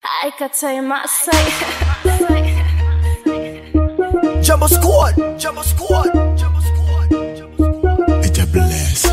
I could say my say. Jumbo Squad, Jumbo Squad, Jumbo Squad, Jumbo Squad. It's a bless.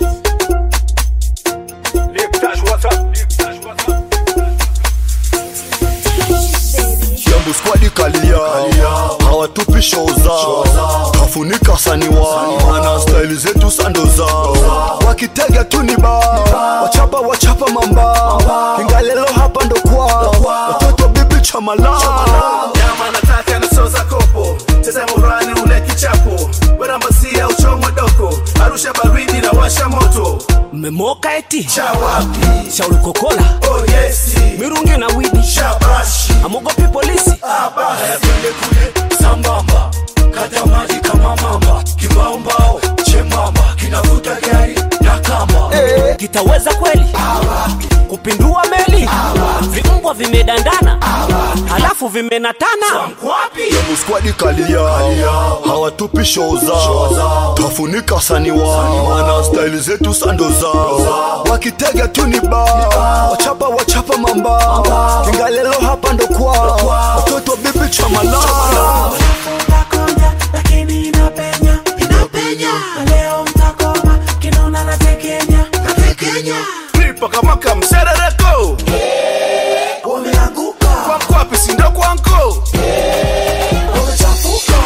Jumbo Squad kalia, hawatupi show zao, kafunika sani wao, wana style zetu sando zao, wakitega tu ni bao, wachapa wachapa mambao, kingalelo hapa ndo kwao, watoto bibi chamalao. Nyama nataka nasoza kopo cheza murani ule kichapo werambasia uchomwe doko arusha baridi na washa moto mmemoka eti cha wapi shaulukokola oh yesi mirungi na widi shabashi amogopi polisi abaya twende kule sambamba kata maji kama mamba kimbaumbao chembamba kinavuta gari na kamba kitaweza kweli kupindua meli vimbwa vimedandana halafu vimenatana kwapi Jumbo Squad kalia, hawatupi show zao, kafunika sani wao, wana style zetu sando zao, wakitega tu ni bao, wachapa wachapa mambao, kingalelo hapa ndo kwao, watoto bibi chamalao. Mtakonja lakini inapenya inapenya leo mtakoma kinona na tekenya na tekenya pipa kama kamserereko wameanguka kwa kwapi sindo kwanko wamechafuka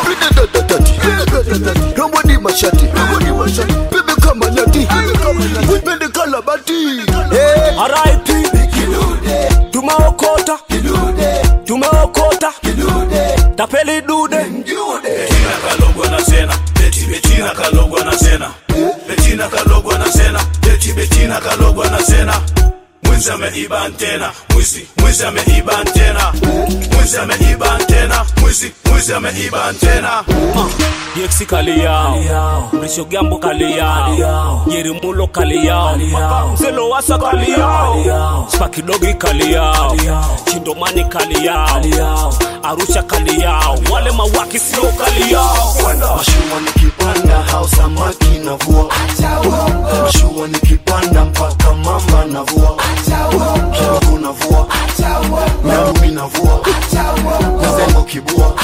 Rombo ni mashati, bibi kama nyati, wipende kalabati. RIP tumeokota tumeokota tapeli dude Betina kalogwa na sena Beti Betina kalogwa na sena Betina kalogwa na sena Beti Betina kalogwa na sena Mwizi ameiba antena Mwizi, mwizi ameiba antena Mwizi ameiba antena Mwizi, mwizi ameiba antena DX kali yao Mrisho Gambo kali yao Yerimulo kali yao Mzelo Wasa kali yao Spaki Dogi kali yao Chindomani kali yao Arusha kali yao Wale mawaki sio kali yao Mashua nikipanda hao samaki navua, mashua nikipanda mpaka mamba navua, kidogo navua, nyarumi navua, nazengo kibua,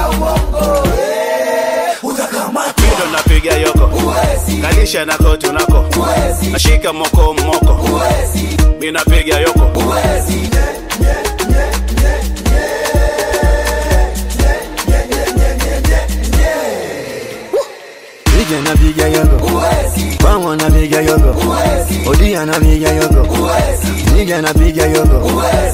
Mido napiga yoko Kalisha na kotu nako Nashika moko moko Mi napiga yoko Ije napiga yogo, Bangwa napiga yogo, Odia napiga yogo, Nige napiga yogo,